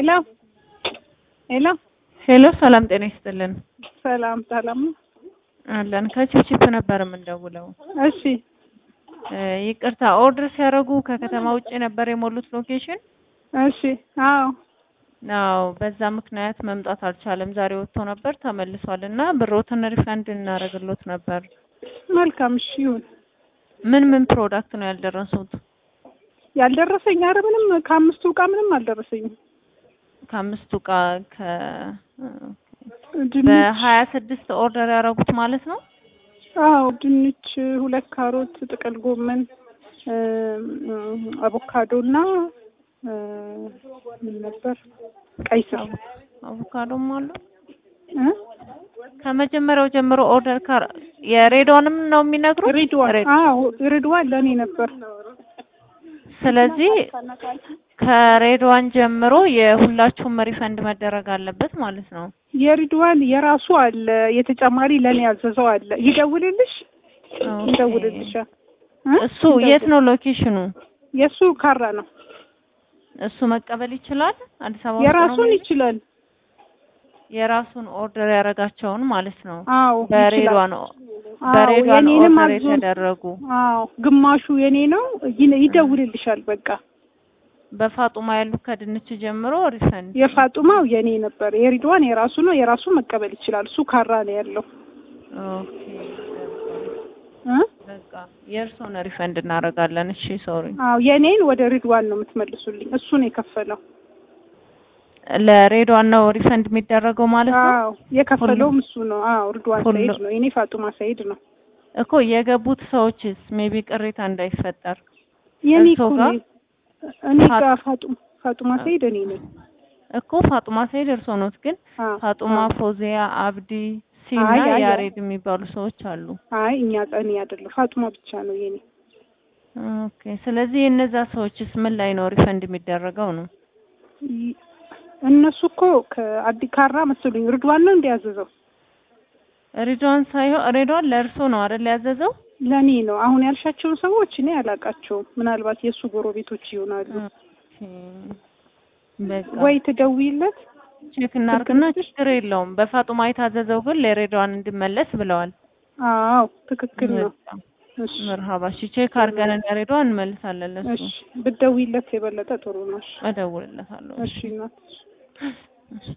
ሄሎ ሄሎ ሄሎ ሰላም ጤና ይስጥልን። ሰላም ሰላም ነው። አለን ከቺፕቺፕ ነበር የምንደውለው። እሺ እ ይቅርታ ኦርደር ሲያደርጉ ከከተማ ውጭ ነበር የሞሉት ሎኬሽን? እሺ አዎ አዎ በዛ ምክንያት መምጣት አልቻለም። ዛሬ ወጥቶ ነበር ተመልሷል እና ብሮትን ሪፈንድ እናደርግሎት ነበር። መልካም እሺ ይሁን። ምን ምን ፕሮዳክት ነው ያልደረሱት? ያልደረሰኝ ኧረ ምንም ከአምስቱ እቃ ምንም አልደረሰኝም። ከአምስቱ እቃ ከ ድንች በሀያ ስድስት ኦርደር ያደረጉት ማለት ነው። አዎ ድንች፣ ሁለት ካሮት፣ ጥቅል ጎመን፣ አቮካዶ እና እ ምን ነበር ቀይ ስር አቮካዶም አሉ። እ ከመጀመሪያው ጀምሮ ኦርደር ካር የሬድዋንም ነው የሚነግሩ ሪድዋን አዎ ሪድዋን ለእኔ ነበር። ስለዚህ ከሬድዋን ጀምሮ የሁላችሁም ሪፈንድ መደረግ አለበት ማለት ነው። የሪድዋን የራሱ አለ፣ የተጨማሪ ለእኔ ያዘዘው አለ። ይደውልልሽ ኦኬ። ይደውልልሻል። እ? እሱ የት ነው ሎኬሽኑ? የእሱ ካራ ነው። እሱ መቀበል ይችላል? አዲስ አበባ ውስጥ ነው የራሱን የሚሄደው? ይችላል። የራሱን ኦርደር ያደረጋቸውን ማለት ነው። አዎ ይችላል። በሬድዋን አዎ በሬድዋን የኔንም ኦርደር አዞ የተደረጉ አዎ ግማሹ የኔ ነው። ይነ- ይደውልልሻል። በቃ በፋጡማ ያሉ ከድንች ጀምሮ ሪፈንድ የፋጡማው የኔ ነበር። የሪድዋን የራሱ ነው። የራሱ መቀበል ይችላል። እሱ ካራ ነው ያለው ኦኬ። እ? በቃ የእርስዎን ሪፈንድ እናደርጋለን። እሺ ሶሪ። አዎ የኔን ወደ ሪድዋን ነው የምትመልሱልኝ። እሱ ነው የከፈለው። ለሬድዋን ነው ሪፈንድ የሚደረገው ማለት ነው አዎ የከፈለውም እሱ ነው። አዎ ሪድዋን ሁሉ- ሰይድ ነው። የኔ ፋጡማ ሰይድ ነው። እኮ የገቡት ሰዎችስ ሜቢ ቅሬታ እንዳይፈጠር የኔ እርስዎ እኮ ጋር? ነው። እኔ ፋ- ጋር ፋጡማ ፋጡማ ሰይድ እኔ ነኝ። እኮ ፋጡማ ሰይድ እርስዎ ኖት፣ ግን አዎ ፋጡማ፣ አዎ። ፎዚያ፣ አብዲ፣ ሲና አይ፣ አይ፣ ያሬድ የሚባሉ ሰዎች አሉ። አይ እኛ እኔ አይደለም ፋጡማ ብቻ ነው የኔ። ኦኬ። ስለዚህ የእነዛ ሰዎችስ ምን ላይ ነው ሪፈንድ የሚደረገው ነው? ይ- እነሱ እኮ ከአዲ ካራ መሰሉኝ ሪድዋን ነው እንዲያዘዘው ሬድዋን ሳይሆን ሬድዋን ለእርስዎ ነው አይደል ያዘዘው? ለኔ ነው። አሁን ያልሻቸውን ሰዎች እኔ አላውቃቸውም። ምናልባት የእሱ ጎረቤቶች ይሆናሉ። ኦኬ። በቃ ወይ ትደውይለት። ቼክ እናርግና ችግር የለውም። በፋጡማ የታዘዘው ግን ለሬድዋን እንዲመለስ ብለዋል። አዎ ትክክል ነው። በቃ እሺ መርሃባ። እሺ ቼክ አድርገን ለሬድዋን እንመልሳለን። ለሱ እሺ ብትደውይለት የበለጠ ጥሩ ነው። እሺ እደውልለታለሁ። እሺ እናት እሺ